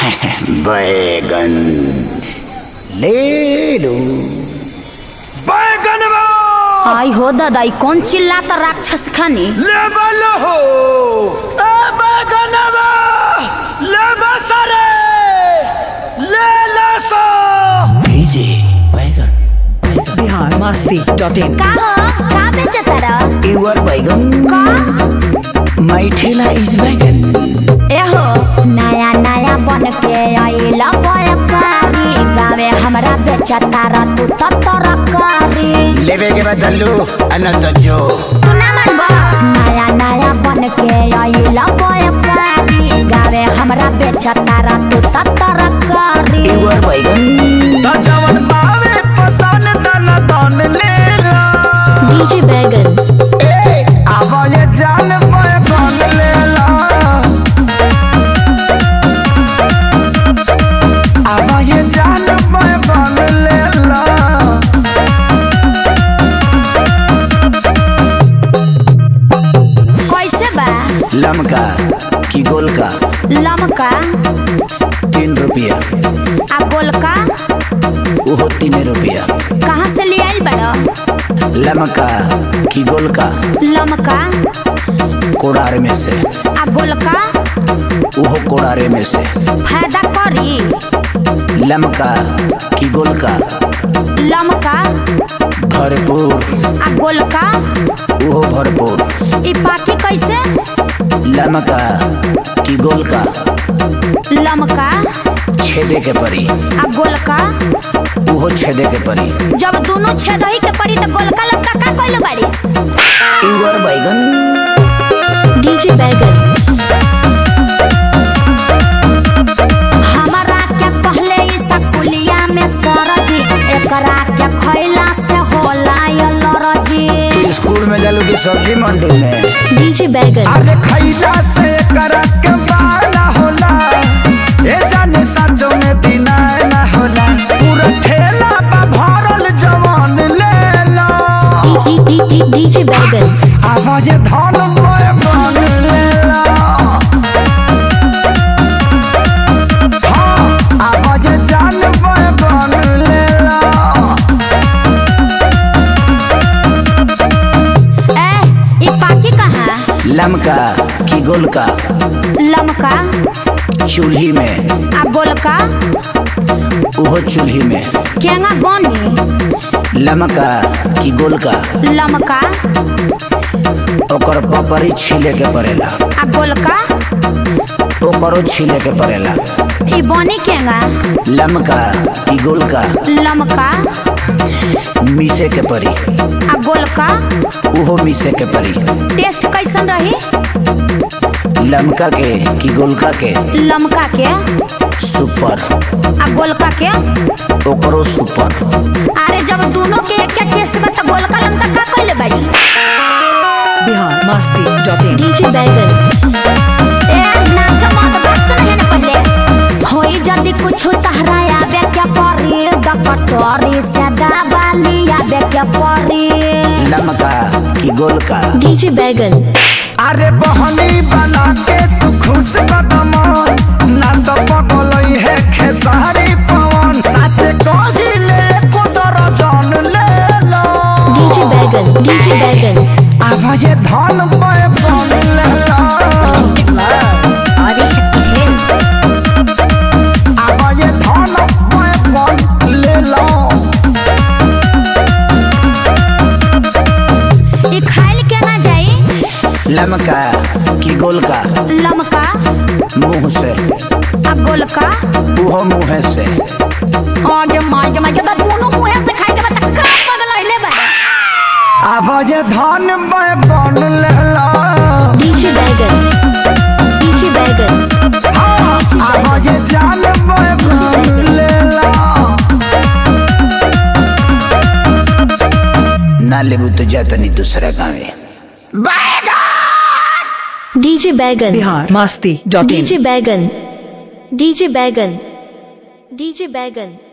बैगन ले लो बैगन आई हो दादा ई कौन चिल्लाता राक्षस खानी लेवल हो ए बैगन ले बसरे ले लसो भेजे बैगन बिहार मस्ती डॉट इन का हो का बेचता रह युवर बैगन का माई ठेला इज बैगन ए हो नया नया बन के आइला व्यापारी गावे हमरा बेचता रह तू तो तरकारी लेवे के बदलू अनंत जो तू ना मानबा नया नया बन के आइला व्यापारी गावे हमरा बेचता रह तू तो तरकारी युवर बैगन त जवन पावे पसन तन तन ले ला डीजे बैगन ए आवा ये जान बैगन ले ला आवा ये जान बैगन ले ला कैसे बा लमका की गोलका लमका तीन रुपया आ गोलका ओहो तीन रुपया कहाँ से ले आइल बड़ा लमका की गोलका लमका कोड़ार में से आ गोलका ओहो कोड़ारे में से फायदा करी लमका की गोलका लमका भरपूर आ गोलका ओहो भरपूर ई पाकी कैसे लमका की गोलका लमका छेदे के परी आ गोलका ओहो छेदे के परी जब दोनों छेद ही के पड़ी तो गोलका लमका का कइल बारिस युवर बैगन डीजे बैगन हमारा क्या पहले ई सकुलिया में सरजी एकरा क्या खैला से होला ये लरजी तू स्कूल में जालू की सब्जी मंडी में डीजे बैगन अरे खैला से करक के बाला होला ए जाने सचो में दिना ना होला पूरा ठेला बा भरल जवान ले लो डीजे बैगन आवाज धन मोए बन ले लो हाँ आवाज जान मोए बन ले लो ए ई पाकी कहाँ लमका की गोलका लमका चूल्ही में आ गोलका ओहो चूल्ही में केंगा बनी लमका की गोलका लमका ओकर पपरी छीले के पड़ेला आ गोलका ओकरो छीले के पड़ेला ई बनी केंगा लमका की गोलका लमका मीसे के परी आ गोलका ओहो मीसे के परी टेस्ट कैसन रही लमका के की गोलका के लमका के सुपर आ गोलका के ओकरो सुपर अरे जब दोनों के एक के टेस्ट में तो गोलका लमका का कइले बाड़ी Bihar Masti dot in DJ Baigan ए नाच मत बस नहीं न पहले होई जदी कुछ तहरा आवे क्या परी डकटोरी से दबाली आवे क्या परी लमका की गोलका डीजे बैगन अरे बहनी बना के तू खुश कदम ना तो पगलई है खेसारी पवन साचे कहिले को दर्जन ले लो डीजे बैगन डीजे बैगन आवाज धन पे बन ले लो आदि शक्ति है आवाज धन पे बन ले लो ई खाइल के ना जाई लमका की गोलका लमका मुंह से आ गोलका ओहो मुँह से आगे मागे मागे तो दोनों मुंह से खाई के बता का पगल होइले बा आवाज धन पे बन ले लो डीजे बैगन डीजे बैगन हाँ, आवाज जान पे बन ले लो ना लेबू तो जातनी दूसरा गाँव DJ Baigan Bihar Masti dot in DJ Baigan DJ Baigan DJ बैगन